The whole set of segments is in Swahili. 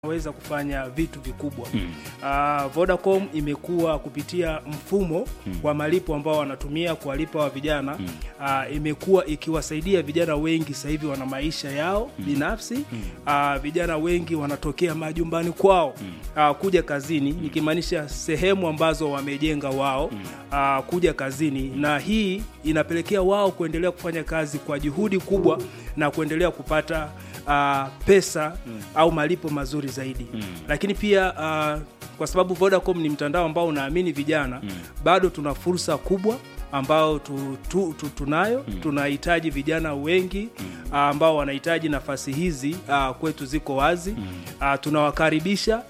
weza kufanya vitu vikubwa mm. uh, Vodacom imekuwa kupitia mfumo mm. wa malipo ambao wanatumia kuwalipa wa vijana mm. uh, imekuwa ikiwasaidia vijana wengi sasa hivi wana maisha yao mm. binafsi mm. uh, vijana wengi wanatokea majumbani kwao mm. uh, kuja kazini mm. nikimaanisha sehemu ambazo wamejenga wao mm. uh, kuja kazini na hii inapelekea wao kuendelea kufanya kazi kwa juhudi kubwa na kuendelea kupata uh, pesa mm. au malipo mazuri zaidi mm. lakini pia uh, kwa sababu Vodacom ni mtandao ambao unaamini vijana mm. bado tuna fursa kubwa ambao tu, tu, tu, tunayo mm. tunahitaji vijana wengi mm. uh, ambao wanahitaji nafasi hizi uh, kwetu ziko wazi mm. uh, tunawakaribisha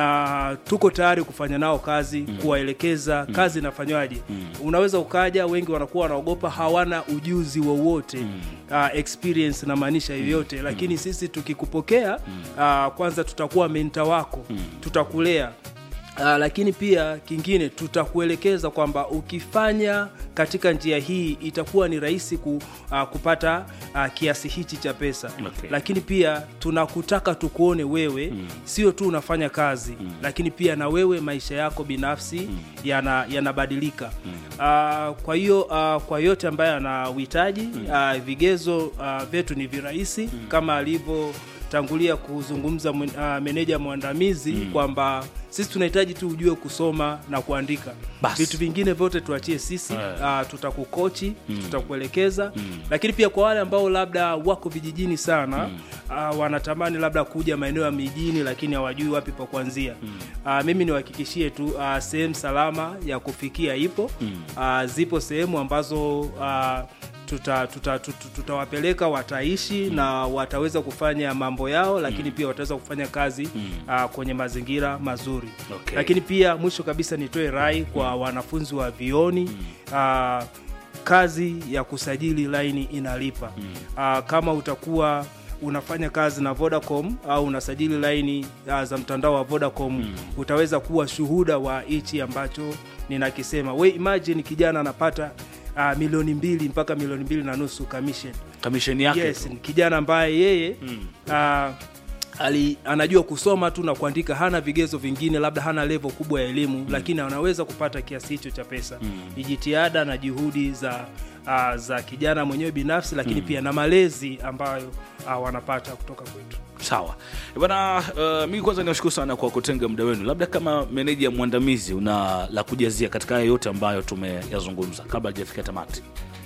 na tuko tayari kufanya nao kazi mm. kuwaelekeza mm. kazi inafanywaje mm. unaweza ukaja wengi wanakuwa wanaogopa hawana ujuzi wowote mm. uh, experience na maanisha yoyote mm. lakini sisi tukikupokea mm. uh, kwanza tutakuwa menta wako mm. tutakulea Uh, lakini pia kingine tutakuelekeza kwamba ukifanya katika njia hii itakuwa ni rahisi ku, uh, kupata uh, kiasi hichi cha pesa Okay. lakini pia tunakutaka tukuone wewe mm. sio tu unafanya kazi mm. lakini pia na wewe maisha yako binafsi mm. yana- yanabadilika mm. uh, kwa hiyo uh, kwa yote ambaye ana uhitaji mm. uh, vigezo uh, vyetu ni virahisi mm. kama alivyo tangulia kuzungumza mwen- uh, meneja mwandamizi mm. kwamba sisi tunahitaji tu ujue kusoma na kuandika Basi. vitu vingine vyote tuachie sisi Eh. uh, tutakukochi mm. tutakuelekeza mm. lakini pia kwa wale ambao labda wako vijijini sana mm. uh, wanatamani labda kuja maeneo ya mijini lakini hawajui wapi pa kuanzia mm. uh, mimi niwahakikishie tu uh, sehemu salama ya kufikia ipo mm. uh, zipo sehemu ambazo uh, tutawapeleka tuta, tuta, tutawapeleka wataishi mm. na wataweza kufanya mambo yao lakini mm. pia wataweza kufanya kazi mm. uh, kwenye mazingira mazuri Okay. lakini pia mwisho kabisa nitoe rai kwa wanafunzi wa vioni mm. uh, kazi ya kusajili laini inalipa mm. uh, kama utakuwa unafanya kazi na Vodacom au unasajili laini uh, za mtandao wa Vodacom mm. utaweza kuwa shuhuda wa hichi ambacho ninakisema. We imagine kijana anapata uh, milioni mbili mpaka milioni mbili na nusu commission. kamisheni yake Yes, tu. ni kijana ambaye yeye mm. uh, ali, anajua kusoma tu na kuandika, hana vigezo vingine, labda hana level kubwa ya elimu mm. lakini anaweza kupata kiasi hicho cha pesa mm. ni jitihada na juhudi za uh, za kijana mwenyewe binafsi, lakini mm. pia na malezi ambayo uh, wanapata kutoka kwetu. sawa bana uh, mi kwanza niwashukuru sana kwa kutenga muda wenu labda kama meneja mwandamizi una la kujazia katika haya yote ambayo tumeyazungumza kabla hajafikia tamati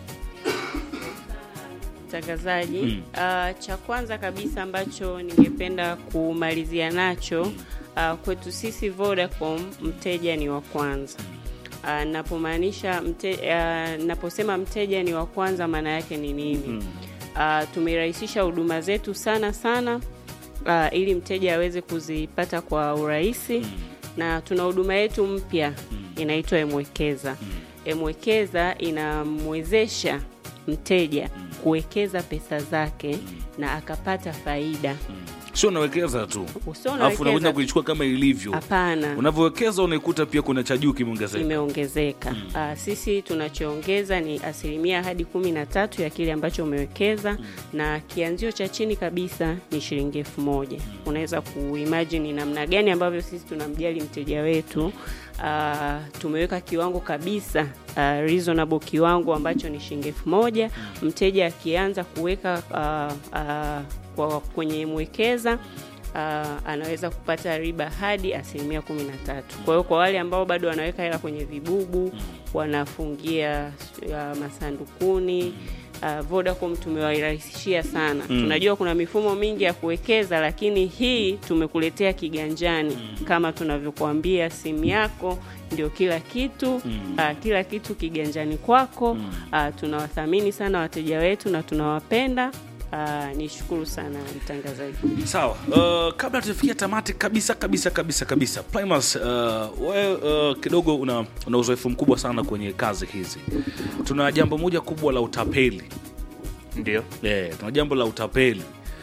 mtangazaji mm. uh, cha kwanza kabisa ambacho ningependa kumalizia nacho uh, kwetu sisi Vodacom mteja ni wa kwanza uh, napomaanisha mte, uh, naposema mteja ni wa kwanza maana yake ni nini mm. uh, tumerahisisha huduma zetu sana sana uh, ili mteja aweze kuzipata kwa urahisi mm. na tuna huduma yetu mpya mm. inaitwa Emwekeza mm. Emwekeza inamwezesha mteja kuwekeza pesa zake na akapata faida. sio unawekeza tu Usio alafu unakuja unawekeza kuichukua kama ilivyo hapana, unavyowekeza unaikuta pia kuna cha juu kimeongezeka imeongezeka. Ah, sisi tunachoongeza ni asilimia hadi kumi na tatu ya kile ambacho umewekeza na kianzio cha chini kabisa ni shilingi elfu moja. Unaweza kuimagine ni namna gani ambavyo sisi tunamjali mteja wetu. Ah, tumeweka kiwango kabisa ah, reasonable kiwango ambacho ni shilingi elfu moja. Mteja akianza kuweka ah, ah, kwa kwenye mwekeza uh, anaweza kupata riba hadi asilimia kumi na tatu. Kwa hiyo kwa wale ambao bado wanaweka hela kwenye vibubu, wanafungia uh, masandukuni Uh, Vodacom tumewarahisishia sana. Tunajua kuna mifumo mingi ya kuwekeza, lakini hii tumekuletea kiganjani kama tunavyokuambia, simu yako ndio kila kitu uh, kila kitu kiganjani kwako. Uh, tunawathamini sana wateja wetu na tunawapenda. Uh, nishukuru sana mtangazaji. sawa uh, kabla tujafikia tamati kabisa kabisa kabisa kabisa Primus, uh, we uh, kidogo una, una uzoefu mkubwa sana kwenye kazi hizi tuna jambo moja kubwa la utapeli ndio yeah, tuna jambo la utapeli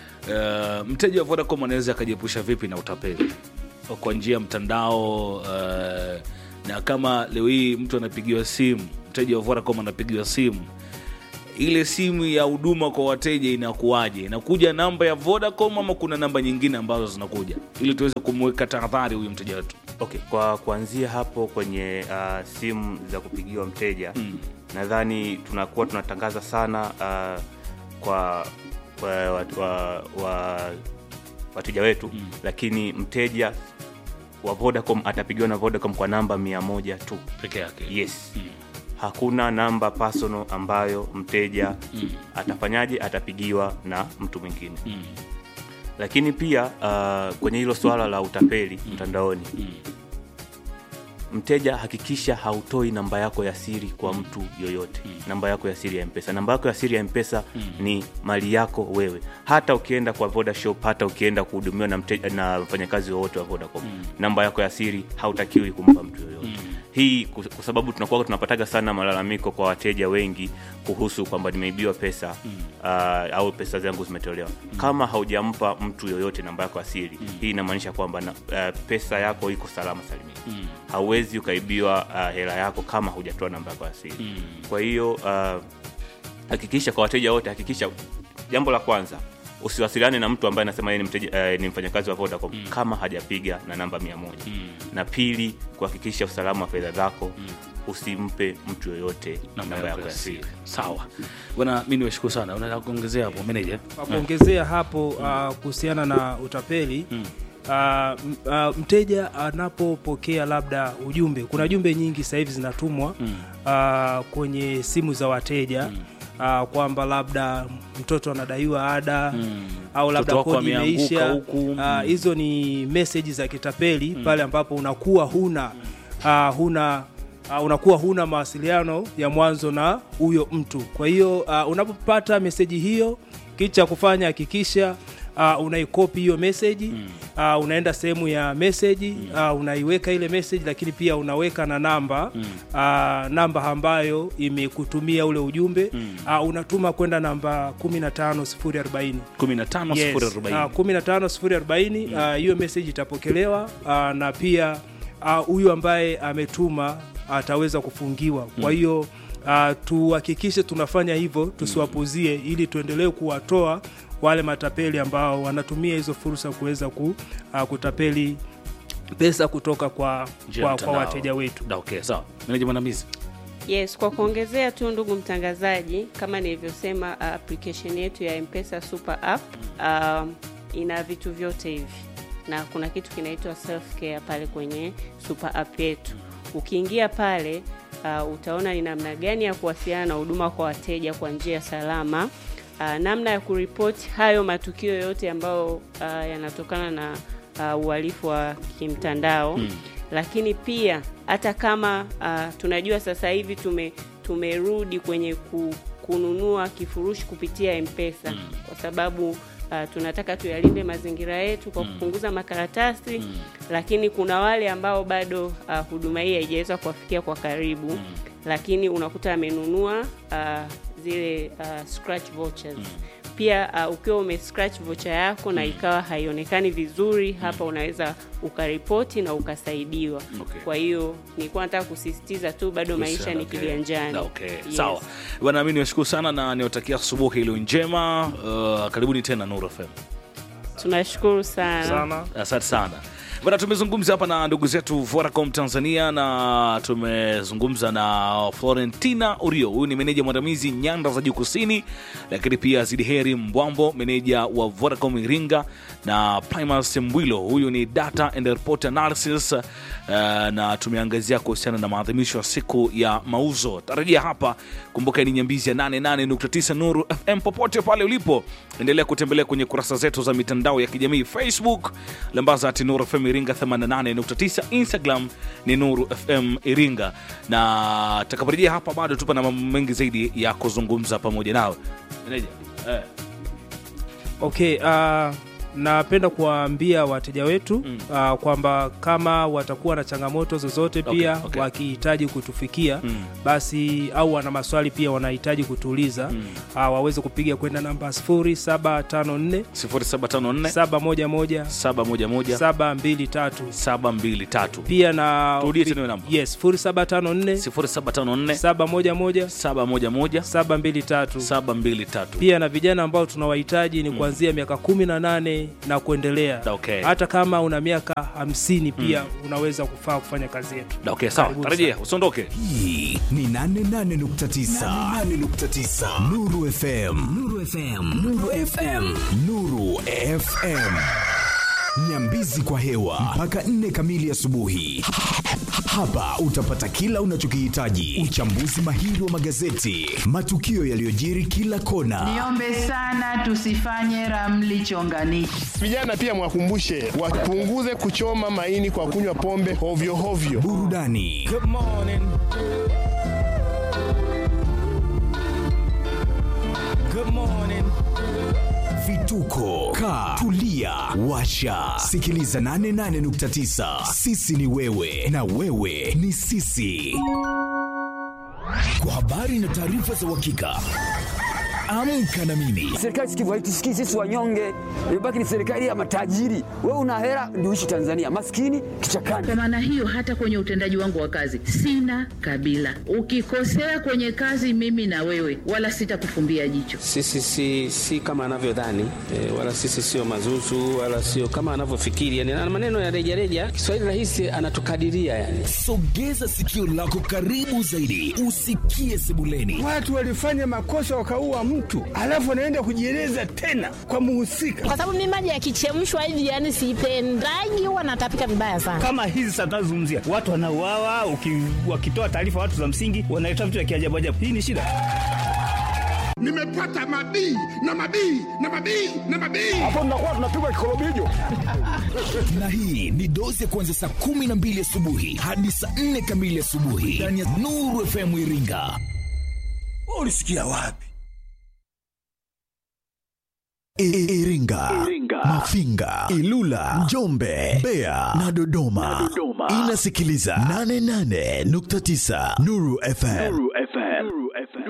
uh, mteja wa vodacom anaweza akajiepusha vipi na utapeli kwa njia ya mtandao uh, na kama leo hii mtu anapigiwa simu mteja wa vodacom anapigiwa simu ile simu ya huduma kwa wateja inakuwaje inakuja namba ya vodacom ama kuna namba nyingine ambazo zinakuja ili tuweze kumweka tahadhari huyu mteja wetu Okay, kwa kuanzia hapo kwenye uh, simu za kupigiwa mteja Mm. nadhani tunakuwa tunatangaza sana uh, kwa, kwa watu- wa, wa, wateja wetu Mm. lakini mteja wa Vodacom atapigiwa na Vodacom kwa namba mia moja tu. peke yake Yes, Mm. hakuna namba personal ambayo mteja Mm. atafanyaje, atapigiwa na mtu mwingine. Mm. Lakini pia uh, kwenye hilo swala la utapeli mtandaoni Mm. mteja hakikisha hautoi namba yako ya siri kwa mtu yoyote namba yako ya siri ya mpesa namba yako ya siri ya mpesa ni mali yako wewe hata ukienda kwa vodashop hata ukienda kuhudumiwa na, mteja- na mfanyakazi wowote wa vodacom namba yako ya siri hautakiwi kumpa mtu yoyote hii ku- kwa sababu tunakuwa tunapataga sana malalamiko kwa wateja wengi kuhusu kwamba nimeibiwa pesa uh, au pesa zangu zimetolewa kama haujampa mtu yoyote namba yako ya siri hii inamaanisha kwamba na, uh, pesa yako iko salama salimini hauwezi ukaibiwa uh, hela yako kama hujatoa namba yako ya siri kwa hiyo uh, hakikisha kwa wateja wote hakikisha jambo la kwanza usiwasiliane na mtu ambaye anasema yeye ni, mteja, uh, ni mfanyakazi wa vodacom kama hajapiga na namba mia moja na pili kuhakikisha usalama wa fedha zako usimpe mtu yoyote namba yako ya siri sawa bwana mi niwashukuru sana unaweza kuongezea hapo meneja Kwa kuongezea hapo uh, kuhusiana na utapeli Mm. uh, m- uh, mteja anapopokea labda ujumbe kuna jumbe nyingi sasa hivi zinatumwa Mm. uh, kwenye simu za wateja uh, kwamba labda mtoto anadaiwa ada Mm. au labda Mtoto wako kodi ameanguka imeisha huku. uh, hizo ni meseji za kitapeli pale ambapo unakuwa huna uh, huna Uh, unakuwa huna mawasiliano ya mwanzo na huyo mtu kwa hiyo uh, unapopata meseji hiyo kitu cha kufanya hakikisha uh, unaikopi hiyo meseji uh, unaenda sehemu ya meseji uh, unaiweka ile meseji lakini pia unaweka na namba uh, namba ambayo imekutumia ule ujumbe uh, unatuma kwenda namba 15040 15 Yes, sifuri uh, arobaini 15040 uh, hiyo message itapokelewa uh, na pia uh, huyu ambaye ametuma ataweza kufungiwa kwa hiyo uh, tuhakikishe tunafanya hivyo tusiwapuzie ili tuendelee kuwatoa wale matapeli ambao wanatumia hizo fursa kuweza ku, uh, kutapeli pesa kutoka kwa, Njia ya kwa, kwa mtandao. wateja wetu Da, okay sawa meneja mwandamizi Yes, kwa kuongezea tu ndugu mtangazaji, kama nilivyosema, uh, application yetu ya M-Pesa Super App um, ina vitu vyote hivi na kuna kitu kinaitwa self care pale kwenye super app yetu. Ukiingia pale uh, utaona ni namna gani ya kuwasiliana na huduma kwa wateja kwa njia salama, uh, namna ya kuripoti hayo matukio yote ambayo uh, yanatokana na uh, uhalifu wa kimtandao Mm. lakini pia hata kama uh, tunajua sasa hivi tume tumerudi kwenye ku, kununua kifurushi kupitia mpesa Mm. kwa sababu uh, tunataka tuyalinde mazingira yetu kwa kupunguza makaratasi Mm. lakini kuna wale ambao bado uh, huduma hii haijaweza kuwafikia kwa karibu lakini unakuta amenunua uh, zile uh, scratch vouchers pia uh, ukiwa ume scratch voucher yako na ikawa haionekani vizuri hapa unaweza ukaripoti na ukasaidiwa Okay. kwa hiyo nilikuwa nataka kusisitiza tu bado maisha ni Okay. kiganjani Da, okay. Yes. sawa bwana mi niwashukuru sana na niwatakia asubuhi iliyo njema uh, karibuni tena Nuru FM tunashukuru sana sana asante sana bana tumezungumza hapa na ndugu zetu Vodacom Tanzania na tumezungumza na Florentina Urio, huyu ni meneja mwandamizi nyanda za juu kusini, lakini pia Zidiheri Mbwambo, meneja wa Vodacom Iringa, na Primus Mbwilo, huyu ni data and report analysis uh, na tumeangazia kuhusiana na maadhimisho ya siku ya mauzo. Tarajia hapa, kumbuka ni nyambizi ya 88.9 Nuru FM. Popote pale ulipo, endelea kutembelea kwenye kurasa zetu za mitandao ya kijamii Facebook lambaza ati Nuru FM Iringa 88.9, Instagram ni Nuru FM Iringa, na takaporejea hapa bado tupa na mambo mengi zaidi ya kuzungumza pamoja nawe Meneja, eh. okay uh, napenda kuwaambia wateja wetu uh, kwamba kama watakuwa na changamoto zozote pia Okay, okay. wakihitaji kutufikia basi au wana maswali pia wanahitaji kutuuliza uh, waweze kupiga kwenda namba 0754 0754 711 711 723 723 pia na Turudie tena hiyo namba. yes 0754 0754 711 711 723 723 pia na vijana ambao tunawahitaji ni kuanzia miaka kumi na nane na kuendelea Okay. hata kama una miaka hamsini pia unaweza kufaa kufanya kazi yetu okay sawa Karibuni tarejea usiondoke hii ni 88.9 88.9 Nuru FM Nuru FM Nuru FM Nuru FM Nyambizi kwa hewa mpaka 4 kamili asubuhi. Hapa utapata kila unachokihitaji: uchambuzi mahiri wa magazeti, matukio yaliyojiri kila kona, Niombe sana tusifanye ramli chonganishi. Vijana pia mwakumbushe wapunguze kuchoma maini kwa kunywa pombe hovyo hovyo. burudani vituko ka tulia washa sikiliza 88.9 sisi ni wewe na wewe ni sisi kwa habari na taarifa za uhakika amka na mimi Serikali sikivu haitusikii sisi wanyonge, imebaki ni serikali ya matajiri. Wewe una hela ndio uishi Tanzania, maskini kichakani. Kwa maana hiyo, hata kwenye utendaji wangu wa kazi sina kabila. Ukikosea kwenye kazi, mimi na wewe, wala sitakufumbia jicho. Sisi si, si kama anavyodhani e, wala sisi sio mazuzu wala sio kama anavyofikiri yani, na maneno ya rejareja. Kiswahili rahisi anatukadiria yani. sogeza sikio lako karibu zaidi usikie sebuleni Watu walifanya makosa wakaua mtu, alafu anaenda kujieleza tena kwa muhusika. kwa sababu mimi maji yakichemshwa hivi yani sipendagi, huwa natapika vibaya sana. kama hizi sasa tunazungumzia watu wanauawa, uki- wakitoa taarifa watu za msingi wanaleta vitu vya kiajabu ajabu. Hii ni shida. Nimepata mabii na mabii na mabii na mabii. na hii ni dozi ya kuanzia saa kumi na mbili asubuhi hadi saa nne kamili asubuhi ndani ya nuru fm iringa ulisikia wapi Iringa, Mafinga, Ilula, Njombe, Mbeya na Dodoma. Inasikiliza 88.9 Nuru FM.